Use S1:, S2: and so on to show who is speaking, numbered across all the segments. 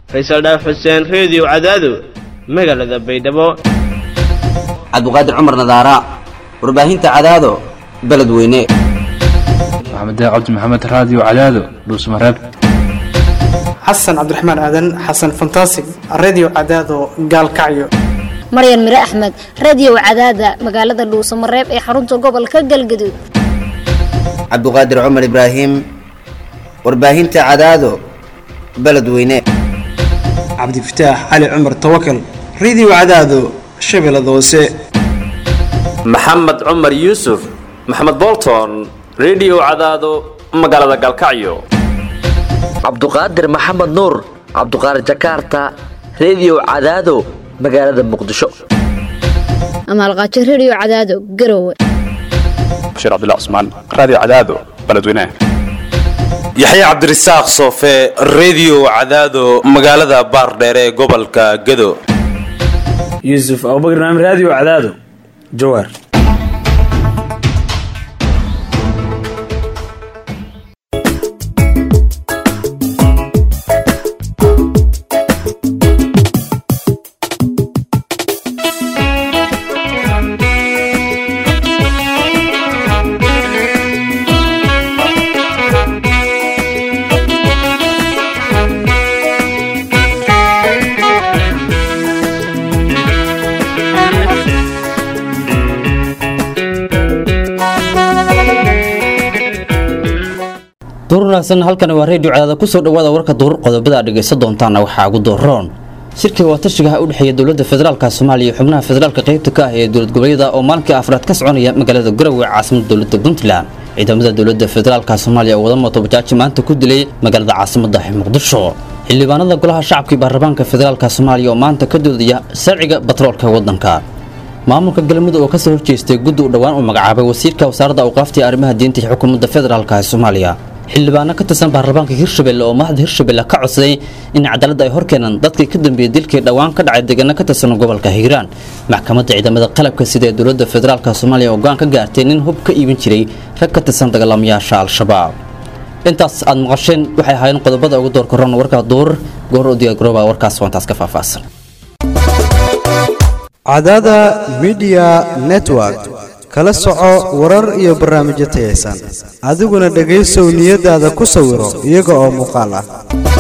S1: faysal dhaaf xuseen reediyo cadaado magaalada baydhabo
S2: cabduqaadir cumar nadaara warbaahinta cadaado beledweyne
S3: maxamed cabdi maxamed raadiyo cadaado dhuusmareeb
S4: xasan cabdiraxmaan aadan xasan fantasig redio cadaado gaalkacyo
S5: maryan mire axmed radio cadaada magaalada dhuusamareeb ee xarunta gobolka galgaduud
S2: cabduqaadir cumar ibraahim warbaahinta cadaado beledweyne
S4: cabdifataax cali cumar tawakal redio cadaado shabeellada hoose
S6: maxamed cumar yuusuf maxamed bolton redio cadaado magaalada gaalkacyo
S7: cabduqaadir maxamed nuur cabduqaadir jakarta redio cadaado magaalada muqdisho
S5: amaalqaajo radio cadaado garowe
S3: bashiir cabdilla cusmaan raadiyo cadaado beledweynaha
S8: yaxya cabdirasaaq soofe redio cadaado magaalada baardheere ee gobolka gado
S9: yuusuf abubakar naam raadiyo cadaado jawaar
S10: duur wanaagsan halkan waa reediyo cadaada kusoo dhawaada warka duur qodobada aad dhegaysan doontaana waxaa ugu dooroon shirkiga waatashigaha u dhexeeya dowladda federaalka soomaaliya iyo xubnaha federaalka qaybta ka ah ee dowlad goboleedyada oo maalinkii afraad ka soconaya magaalada garowe caasimada dowladda puntland ciidamada dowladda federaalka soomaaliya oo wada mootobajaaji maanta ku dilay magaalada caasimada muqdisho xildhibaanada golaha shacabka iyo baarlamaanka federaalka soomaaliya oo maanta ka doodaya sharciga batroolka waddanka maamulka galmudug oo kasoo horjeestay guddi u dhowaan uu magacaabay wasiirka wasaaradda awqaafta ee arrimaha diinta iyo xukuumadda federaalka ee soomaaliya xildhibaano ka tirsan baarlamaanka hirshabelle oo madaxda hirshabelle ka codsaday in cadaaladda ay horkeenaan dadkii ka dambeeyey dilkii dhowaan ka dhacay deegaano ka tirsan gobolka hiiraan maxkamadda ciidamada qalabka sida ee dowladda federaalka soomaaliya oo go-aan ka gaartay nin hub ka iibin jiray rag ka tirsan dagaalamayaasha al-shabaab intaas aad maqasheen waxay ahaayeen qodobada ugu door koran warka duur goor u diyaargarooba warkaas waantaas ka faahfaahsan
S11: cadaada midiya network kala soco warar iyo barnaamijyo tayaysan adiguna dhegaysow niyadaada ku sawiro iyaga oo muuqaal ah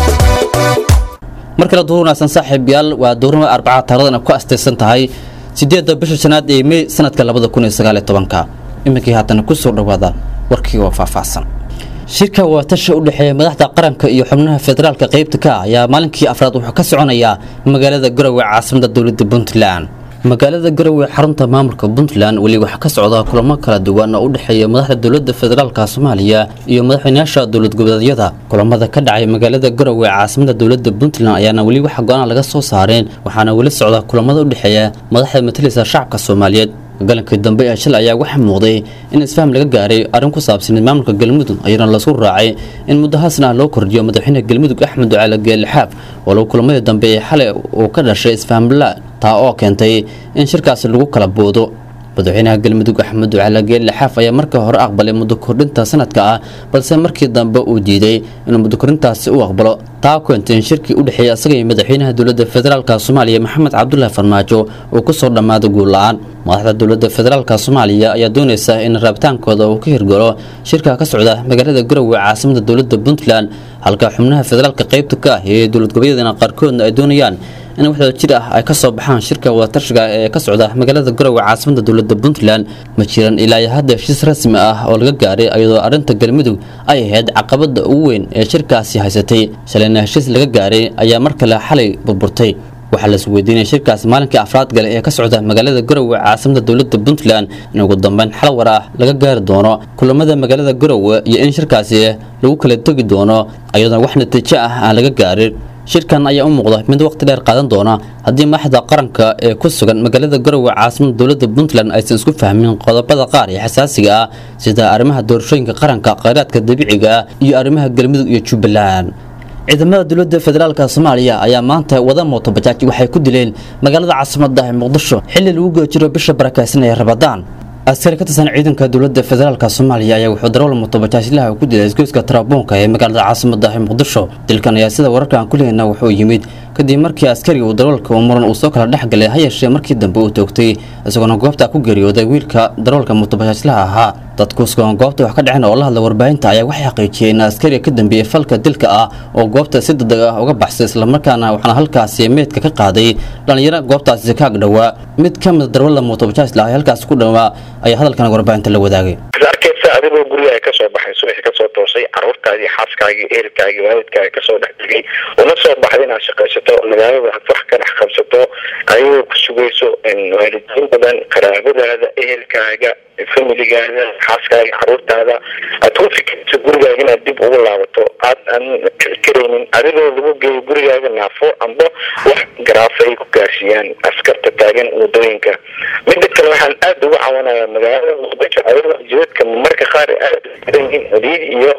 S10: mar kale duur wanaagsan saaxiib yaal waa duurnimo arbaca taaradana ku astaysan tahay sideedda bisha shanaad ee mey sanadka labada kun iyo sagaaliyo tobanka iminkii haatana kusoo dhowaada warkii oo faahfaahsan shirka waatasha u dhexeeya madaxda qaranka iyo xubnaha federaalka qaybta ka ah ayaa maalinkii afraad wuxuu ka soconayaa magaalada garowe caasimada dowladda puntland magaalada garowe xarunta maamulka puntland weli waxaa ka socda kulamo kala duwan oo u dhexeeya madaxda dowladda federaalka soomaaliya iyo madaxweynayaasha dowlad goboleedyada kulamada ka dhacay magaalada garowe caasimada dowladda puntland ayaana weli wax go-aan laga soo saareen waxaana weli socda kulamada u dhexeeya madaxda matalisa shacabka soomaaliyeed galankii dambe ee shil ayaa waxaa muuqday in isfaham laga gaaray arrin ku saabsaneed maamulka galmudug ayaana lasku raacay in muddo haasna ah loo kordhiyo madaxweynaha galmudug axmed ducaale geelixaaf walow kulamadii dambe ee xalay uu ka dhashay isfahamla taa oo keentay in shirkaasi lagu kala boodo madaxweynaha galmudug axmed ducaale geelixaaf ayaa markii hore aqbalay muddo kordhinta sanadka ah balse markii dambe uu diiday inuu muddo kordhintaasi u aqbalo taa keentay in shirkii u dhexeeya asaga iyo madaxweynaha dowladda federaalka soomaaliya maxamed cabdulaahi farmaajo uu kusoo dhammaado guul la-aan madaxda dowladda federaalka soomaaliya ayaa doonaysa in rabitaankooda uu ka hirgalo shirka ka socda magaalada garowe caasimada dowladda puntland halka xubnaha federaalka qaybta ka ah ee dowlad goboleedyadana qaarkoodna ay doonayaan in waxdoo jir ah ay ka soo baxaan shirka wadatashiga ee ka socda magaalada garowe caasimada dowladda puntland ma jiran ilaa iyo hadda heshiis rasmi ah oo laga gaaray iyadoo arrinta galmudug ay ahayd caqabada ugu weyn ee shirkaasi haysatay shalayna heshiis laga gaaray ayaa mar kale xalay burburtay waxaa las weydiinaya shirkaasi maalinkii afraad gale ee ka socda magaalada garowe caasimada dowladda puntland in ugu dambeyn xal war ah laga gaari doono kulamada magaalada garowe iyo in shirkaasi lagu kala tegi doono iyadoona wax natiijo ah aan laga gaarin shirkan ayaa u muuqda mid waqti dheer qaadan doona haddii madaxda qaranka ee ku sugan magaalada garowe caasimada dowladda puntland aysan isku fahmin qodobada qaar ee xasaasiga ah sida arrimaha doorashooyinka qaranka khayraadka dabiiciga ah iyo arrimaha galmudug iyo jubbaland ciidamada dowladda federaalka soomaaliya ayaa maanta wada mootobajaaj waxay ku dileen magaalada caasimada muqdisho xilli lagu geejiro bisha barakaysan ee rabadaan askari ka tirsan ciidanka dowladda federaalk soomaaliya ayaa wuxuu darawal mutobajaaslaha ku dilay isgoyska tarabuunka ee magaalada caasimada ah muqdisho dilkan ayaa sida wararka aan ku lehayna wuxuu yimid kadib markii askariga uu darawalka uu muran uu soo kala dhex galay ha yeeshee markii dambe uu toogtay isagoona goobta ku geeriyooday wiilka darawalka mutobajaaslaha ahaa dadku sugan goobta wax ka dhaceen oo la hadla warbaahinta ayaa waxay xaqiijiyeen in askariga ka dambeeyey falka dilka ah oo goobta si degdeg ah uga baxsay islamarkaana waxaana halkaasi meydka ka qaaday dhallinyaro goobtaasi ka agdhowaa mid ka mid darawalda mutobajaaslaha ee halkaasi ku dhowaa ayaa hadalkan warbaahinta la wadaagay
S12: arkaysa adigoo guriga ay kasoo baxay subaxi kasoo toosay caruurtaadii xaaskaagii ehelkaagii waalidkaaga kasoo dhex tegay una soo baxday inaad shaqaysato magaalada aad wax ka dhex qabsato ayagoo ku sugayso waalidiin badan qaraabadaada ehelkaaga familigaada xaaskaaga caruurtaada aad ku fikirto gurigaaga inaad dib ugu laabato aad aan karaynin adigoo lagu geeyo gurigaaga naafo amba wax garaafa ay ku gaarsiiyaan askarta taagan wadooyinka mida kale waxaan aada uga cawanayaa magaalada muqdisho ayadoo jidadka marka qaar aad yihiin ciriid iyo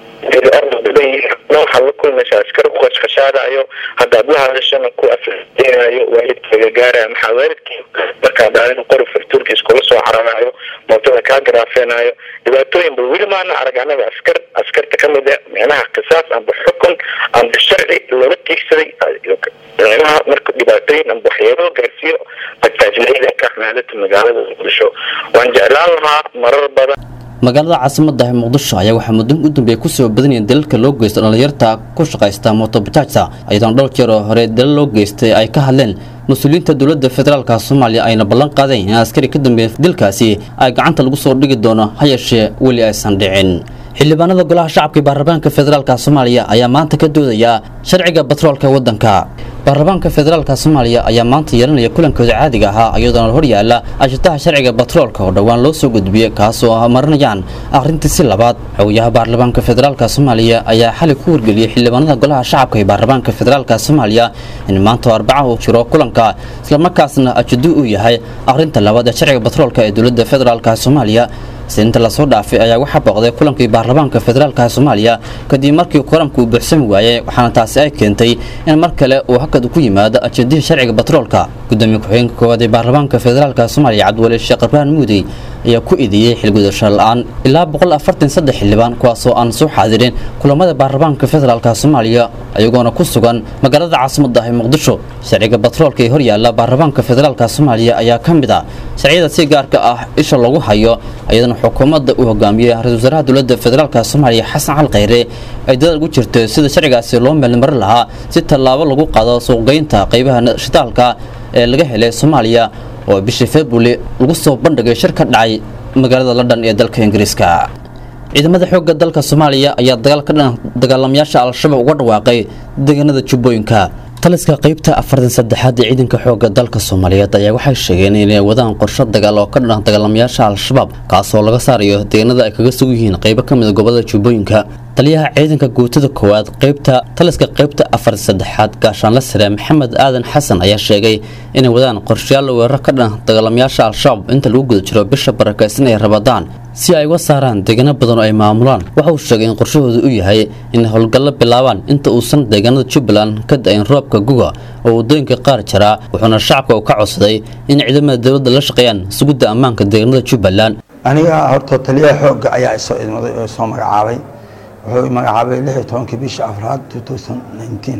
S12: waxaa la kulmaysa askar ku qashqashaadayo haddaad la hadashana ku afdeenayo waalidkaaga gaaraya maxaa waalidkii markaa dhaalin qori fartuurka iskula soo cararayo mootada kaa garaafeenayo dhibaatooyin ba weli maana arag anaga askar askarta ka mid a micnaha qisaas amba xukun amba sharci loola tiigsaday micnaha marka dhibaatooyin amba waxyeelo gaarsiiyo bajaajlayda ka xmaalada magaalada muqdisho waan jeclaan lahaa marar badan
S10: magaalada caasimada ah muqdisho ayaa waxaa muddo u dambeeya kusoo badanaya dalalka loo geysta dhallinyarta ku shaqaysta motobajaajta iyadoona dhowr jeer oo hore dalal loo geystay ay ka hadleen mas-uuliyiinta dowladda federaalka soomaaliya ayna ballan qaadeen in askari ka dambeeya dilkaasi ay gacanta lagu soo dhigi doono ha yeeshee weli aysan dhicin xildhibaanada golaha shacabka ee baarlamaanka federaalka soomaaliya ayaa maanta ka doodaya sharciga batroolka waddanka baarlamaanka federaalka soomaaliya ayaa maanta yeelanaya kulankooda caadiga ahaa iyadoona hor yaala ashitaha sharciga batroolka oo dhowaan loo soo gudbiyey kaasoo marinayaan akhrintiisi labaad xogayaha baarlamaanka federaalka soomaaliya ayaa xali ku wargeliyey xildhibaanada golaha shacabka ee baarlamaanka federaalka soomaaliya in maanta arbaca uu jiro kulanka islamarkaasna ajidu uu yahay akhrinta labaad ee sharciga batroolka ee dowladda federaalka soomaaliya siinta lasoo dhaafay ayaa waxaa booqday kulankii baarlamaanka federaalka soomaaliya kadib markii kulanku uu buuxsami waayey waxaana taasi ay keentay in mar kale uu hakad ku yimaado ajendihii sharciga batroolka gudoomiye ku-xigeenka koowaad ee baarlamaanka federaalka soomaaliya cabdiwali sheekh ibraan muudey ayaa ku idiyey xilgudasho la-aan ilaa boqol afartan saddex xildhibaan kuwaasoo aan soo xaadirin kulamada baarlamaanka federaalka soomaaliya ayagoona ku sugan magaalada caasimada ah ee muqdisho sharciga batroolka ee horyaala baarlamaanka federaalka soomaaliya ayaa ka mid ah sharciyada si gaarka ah isha lagu hayo iyadana xukuumadda uu hogaamiyey ra-isul wasaaraha dowladda federaalka soomaaliya xasan cali khayre ay dadaal ugu jirto sida sharcigaasi loo meelmarin lahaa si tallaabo lagu qaado suuqgeynta qaybaha shitaalka ee laga helay soomaaliya oo bishii february lagu soo bandhigay shir ka dhacay magaalada london ee dalka ingiriiska ciidamada xoogga dalka soomaaliya ayaa dagaal ka dhan dagaalamayaasha al-shabaab uga dhawaaqay deegaanada jubbooyinka taliska qaybta afartan saddexaad ee ciidanka xoogga dalka soomaaliyeed ayaa waxay sheegeen inay wadaan qorsho dagaal oo ka dhan dagaalamayaasha al-shabaab kaasoo laga saarayo deegaanada ay kaga sugan yihiin qaybo ka mid a gobolada jubbooyinka taliyaha ciidanka guutada koowaad qaybta taliska qaybta afar saddexaad gaashaanle sare maxamed aadan xasan ayaa sheegay inay wadaan qorshayaal weerar ka dhan dagaalamayaasha al-shabaab inta lagu guda jiro bisha barakaysan ay rabadaan si ay uga saaraan deegaano badan oo ay maamulaan waxa uu sheegay in qorshahoodu u yahay inay howlgallo bilaabaan inta uusan deegaanada jubbaland ka da-in roobka guga oo waddooyinka qaar jaraa wuxuuna shacabka uu ka codsaday in ciidamada dowladda la shaqeeyaan sugidda ammaanka deegaanada jubbaland
S13: aniga horta taliyaha xoogga ayaa isoo idmaday oo soo magacaabay wuxuu magacaabay lix iyo tobankii bisha afraad two thousand nineteen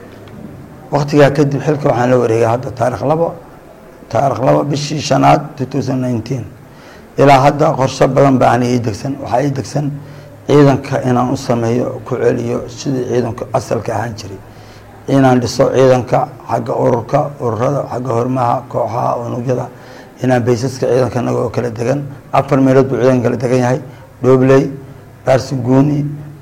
S13: waktigaa kadib xilka waxaan la wareegay hadda taarikh labo taarikh labo bishii shanaad two thousand nineteen ilaa hadda qorshe badan baa ani ii degsan waxaa ii degsan ciidanka inaan u sameeyo ku celiyo sidii ciidanku asalka ahaan jiray inaan dhiso ciidanka xagga ururka ururada xagga hormaha kooxaha unugyada inaan baysaska ciidanka naga oo kala degan afar meelood buu ciidanka kala degan yahay dhoobley baarsi guuni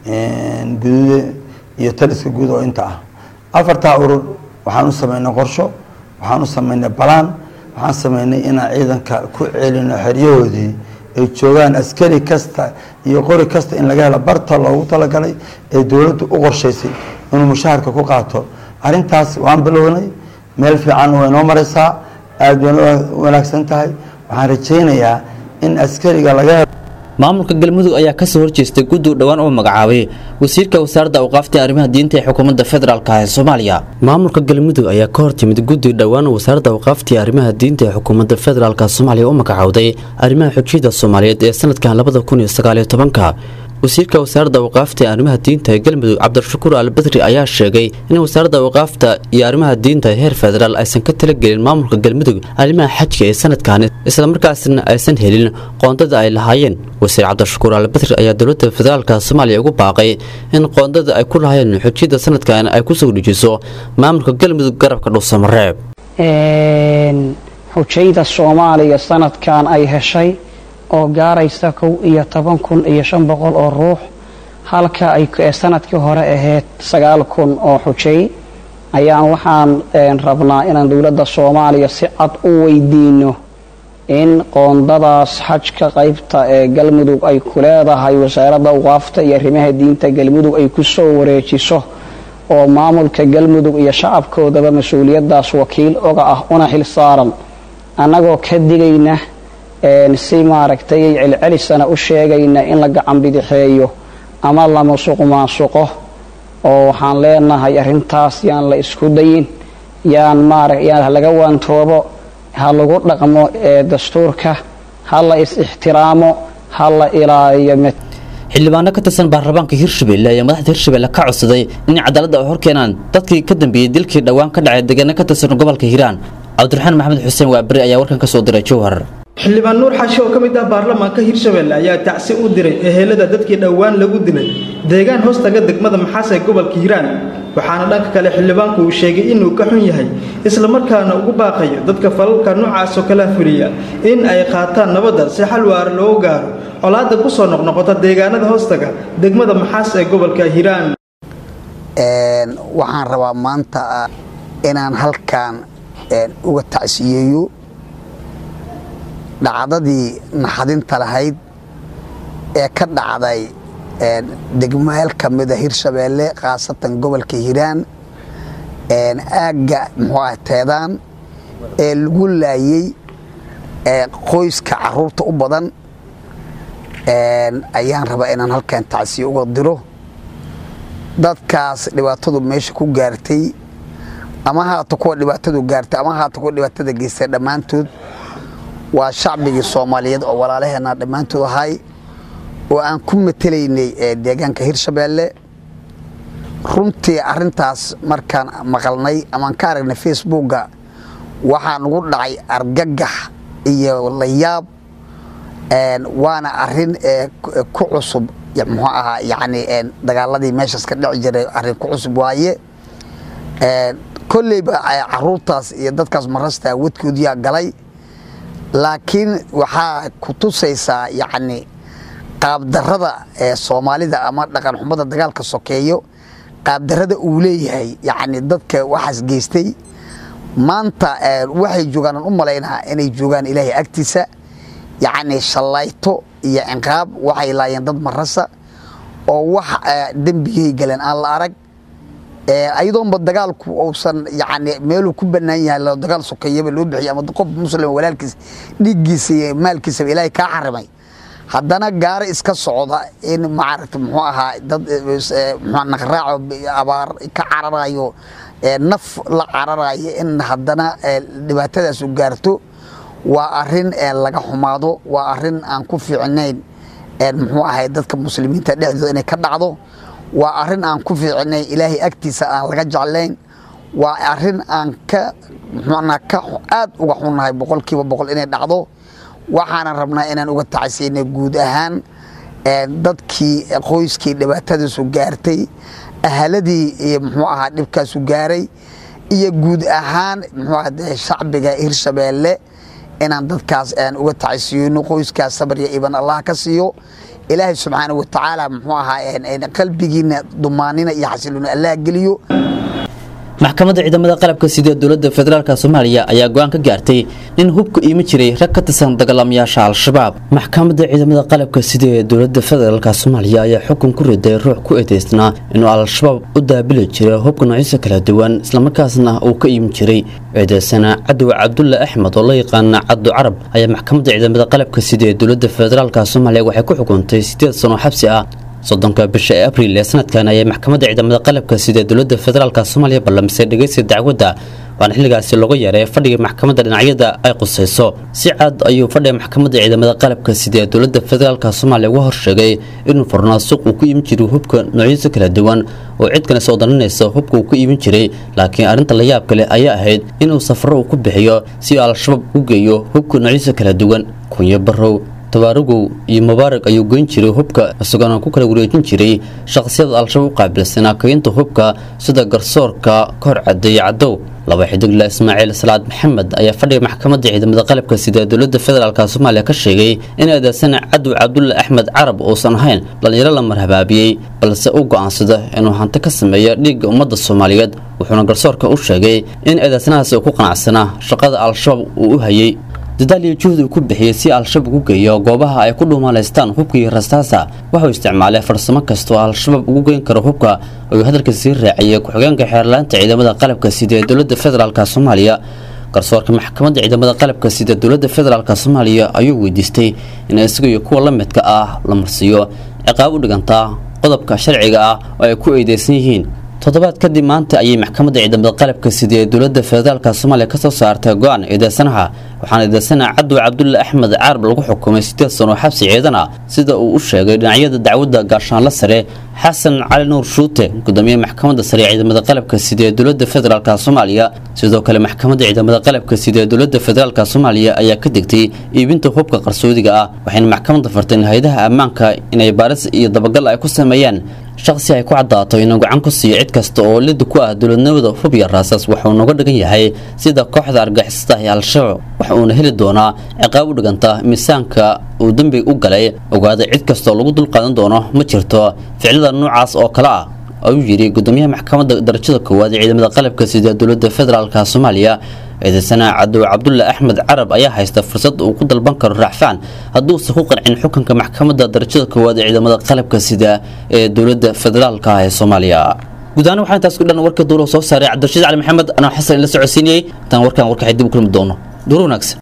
S13: guduude iyo taliska guud oo inta ah afartaa urur waxaan u sameynay qorsho waxaan u sameynay balaan waxaan sameynay inaan ciidanka ku celino xeryahoodii ay joogaan askari kasta iyo qori kasta in laga helo barta loogu talagalay ee dowladdu u qorshaysay inuu mushaharka ku qaato arrintaas waan bilownay meel fiican way noo maraysaa aada way wanaagsan tahay waxaan rajaynayaa in askariga laga helo
S10: maamulka galmudug ayaa kasoo horjeestay guddi dhowaan oo magacaabay wasiirka wasaaradda awqaafta ee arrimaha diinta ee xukuumadda federaalk ee soomaaliya maamulka galmudug ayaa ka hortimid guddi dhowaan oo wasaaradda awqaafta ee arrimaha diinta ee xukuumadda federaalk soomaaliya u magacowday arrimaha xujiyada soomaaliyeed ee sanadkan labada kun iyo sagaaliyo tobanka wasiirka wasaaradda awqaafta ee arrimaha diinta ee galmudug cabdishakuur albadri ayaa sheegay in wasaaradda awqaafta iyo arrimaha diinta ee heer federaal aysan ka talagelin maamulka galmudug arrimaha xajka ee sanadkan islamarkaasna aysan helin qoondada ay lahaayeen wasiir cabdishakuur albadri ayaa dowladda federaalka soomaaliya ugu baaqay in qoondada ay ku lahaayeen xujiyada sanadkan ay kusoo dhijiso maamulka galmudug garabka dhuusamareeb
S14: xujayda soomaaliya sanadkan ay heshay oo gaaraysa kow iyo toban kun iyo shan boqol oo ruux halka ay sanadkii hore ahayd sagaal kun oo xujay ayaan waxaan rabnaa inaan dowladda soomaaliya si cad u weydiino in qoondadaas xajka qaybta ee galmudug ay ku leedahay wasaaradda awqaafta iyo arrimaha diinta galmudug ay ku soo wareejiso oo maamulka galmudug iyo shacabkoodaba mas-uuliyaddaas wakiil oga ah una xil saaran annagoo ka digayna si maaragtay celcelisana u sheegayna in la gacan bidixeeyo ama la musuq maasuqo oo waxaan leenahay arrintaas yaan la isku dayin yaan maara yaan laga waantoobo ha lagu dhaqmo dastuurka ha la is-ixtiraamo ha la ilaaliyo
S10: xildhibaano ka tirsan baarlamaanka hirshabelle ayaa madaxda hirshabelle ka codsaday in cadaaladda ay horkeenaan dadkii ka dambeeyey dilkii dhowaan ka dhacay deegaano ka tirsan gobolka hiiraan cabdiraxmaan maxamed xuseen waaberi ayaa warkan ka soo diray jowhar
S15: xildhibaan nuur xashi oo ka mid ah baarlamaanka hirshabelle ayaa tacsi u diray ehelada dadkii dhowaan lagu dilay deegaan hoostaga degmada maxaas ee gobolka hiiraan waxaana dhanka kale xildhibaanku uu sheegay inuu ka xun yahay islamarkaana ugu baaqayo dadka falalka noocaasoo kala fuliya in ay qaataan nabadda si xal waara loogu gaaro colaadda ku soo noqnoqota deegaanada hoostaga degmada maxaas ee gobolka hiiraan
S16: waxaan rabaa maanta inaan halkan uga tacsiyeeyo dhacdadii naxadinta lahayd ee ka dhacday degmeel ka mida hirshabeelle khaasatan gobolka hiiraan aagga muxuu ah teedaan ee lagu laayey qoyska caruurta u badan ayaan rabaa inaan halkan tacsiye uga diro dadkaas dhibaatadu meesha ku gaartay ama haata kuwa dhibaatadu gaartay ama haata kuwa dhibaatada geystay dhammaantood waa shacbigii soomaaliyeed oo walaalaheena dhammaantood ahay oo aan ku matelaynay deegaanka hirshabeelle runtii arintaas markaan maqalnay amaan ka aragnay facebookga waxaa nagu dhacay argagax iyo layaab waana arin ku cusub muxuu ahaa yani dagaaladii meeshaas ka dhici jiray arin ku cusub waaye kolleyba caruurtaas iyo dadkaas marasta wadkoodiyaa galay laakiin waxaa ku tusaysaa yacni qaabdarrada ee soomaalida ama dhaqan xumada dagaalka sokeeyo qaabdarrada uu leeyahay yacni dadka waxaas geystay maanta waxay joogaan aan u malaynaa inay joogaan ilaahay agtiisa yacni shallayto iyo ciqaab waxay laayeen dad marasa oo wax dembigay galeen aan la arag ayadoonba dagaalku uusan yani meeluu ku banaan yahay dagaal sokeeyaba loo bixiy ama qof muslim walaalkiis dhiiggiisa iyo maalkiisaba ilaahay kaa xarimay haddana gaari iska socda in maaragta muxuu ahaa dad mxuu naqraaco abaar ka cararayo naf la cararayo in haddana dhibaatadaasu gaarto waa arin laga xumaado waa arin aan ku fiicnayn muxuu ahay dadka muslimiinta dhexdooda inay ka dhacdo waa arin aan ku fiicnayn ilaahay agtiisa aan laga jeclayn waa arin aan ka mxuana ka aad uga xunnahay boqolkiiba boqol inay dhacdo waxaanan rabnaa inaan uga tacsiyna guud ahaan dadkii qoyskii dhibaatadiisu gaartay ahaladii iyo muxuu ahaa dhibkaasu gaaray iyo guud ahaan muxuu aha shacbiga hirshabeelle inaan dadkaas aan uga tacsiyeyno qoyskaas sabar iyo iban allah ka siiyo ilaahay subxaana wa tacaala muxuu ahaa qalbigiina dumaanina iyo xasilooni allah geliyo
S10: maxkamadda ciidamada qalabka sida ee dowladda federaalk soomaaliya ayaa go-aan ka gaartay in hubka iima jiray rag ka tirsan dagaalamayaasha al-shabaab maxkamadda ciidamada qalabka sida ee dowladda federaalk soomaaliya ayaa xukun ku riday ruux ku eedeysnaa inuu al-shabaab u daabili jiray hubka noocyisa kala duwan islamarkaasna uu ka iimi jiray eedeysana cadow cabdulle axmed oo la yaqaana cabdu carab ayaa maxkamadda ciidamada qalabka sida ee dowladda federaalk soomaaliya waxay ku xukuntay sideed sano xabsi ah soddonka bisha ee abriil ee sanadkan ayay maxkamadda ciidamada qalabka sida dowladda federaalk soomaaliya ballamisay dhegeysta dacwadda waana xilligaasi looga yeeray fadhiga maxkamadda dhinacyada ay qusayso si cad ayuu fadhiga maxkamadda ciidamada qalabka sida ee dowladda federaalk soomaaliya uga horsheegay inuu furnaa suuq uu ku iibin jiray hubka noocyadiisa kala duwan oo cid kale soo daninaysa hubka uu ku iibin jiray laakiin arrinta la yaab kale ayaa ahayd inuu safaro uu ku bixiyo si al-shabaab u geeyo hubka noocyadiisa kala duwan kunyo barow tabaaragow iyo mubaarag ayuu goyn jiray hubka isagoona ku kala wareejin jiray shaqsiyada al-shabaab u qaabilsanaa kaynta hubka sida garsoorka kor cadeeye cadow laba xidigla ismaaciil salaad maxamed ayaa fadhiga maxkamadda ciidamada qalabka sida dowladda federaalk soomaaliya ka sheegay in eedeysana cadow cabdulle axmed carab uusan ahayn dhallinyaro la marhabaabiyey balse u go'aansada inuu hanti ka sameeyo dhiigga ummadda soomaaliyeed wuxuuna garsoorka u sheegay in eedeysanahaasi uu ku qanacsanaa shaqada al-shabaab uu u hayay dadaal iyo juhdi uu ku bixiyey si al-shabaab ugu geeyo goobaha ay ku dhuumalaystaan hubka iyo rastaasa waxuu isticmaalay farsamo kasta oo al-shabaab ugu geyn karo hubka ayuu hadalka sii raaciyey ku-xigeenka xeerlaanta ciidamada qalabka sida ee dowladda federaalk soomaaliya garsoorka maxkamadda ciidamada qalabka sida dowladda federaalk soomaaliya ayuu weydiistay in isaga iyo kuwa la midka ah la marsiiyo ciqaab u dhigantaa qodobka sharciga ah oo ay ku eedeysan yihiin toddobaad kadib maanta ayay maxkamadda ciidamada qalabka sida ee dowladda federaalk soomaaliya kasoo saartay go-aan eedeysanaha waxaana eedeysana cadow cabdulle axmed caarab lagu xukumay sideed sano xabsi ciidan ah sida uu u sheegay dhinacyada dacwadda gaashaanla sare xasan cali nuur shuute gudoomiye maxkamadda sare ee ciidamada qalabka sida ee dowladda federaalk soomaaliya sidoo kale maxkamadda ciidamada qalabka sida ee dowladda federaalk soomaaliya ayaa ka degtay iibinta hubka qarsoodiga ah waxayna maxkamadda farteen hay-adaha ammaanka inay baaris iyo dabagal ay ku sameeyaan shaqsi ay ku caddaato inuu gacan ku siiyo cid kasta oo lid ku ah dowladnimada hub iyo raasaas waxuu nooga dhigan yahay sida kooxda argixisada ee al-shabaab waxa uuna heli doonaa ciqaab u dhiganta miisaanka uu dembi u galay ogaada cid kastaoo lagu dulqaadan doono ma jirto ficilada noocaas oo kale ah ayuu yidhi gudoomiyaha maxkamadda darajada koowaad ee ciidamada qalabka sida dowladda federaalk soomaaliya eedeysana cadow cabdulle axmed carab ayaa haysta fursad uu ku dalban karo raacfaan hadduusan ku qancin xukunka maxkamadda darajada koowaad ee ciidamada qalabka sida ee dowladda federaalk ah ee soomaaliya guud ahaan waxaa intaas ku dhan warka duulo soo saaray cabdirashiid cali maxamed anoo xasan la socodsiinayey intaan warkan warkaxay dib u kulmi doono duur wanaagsan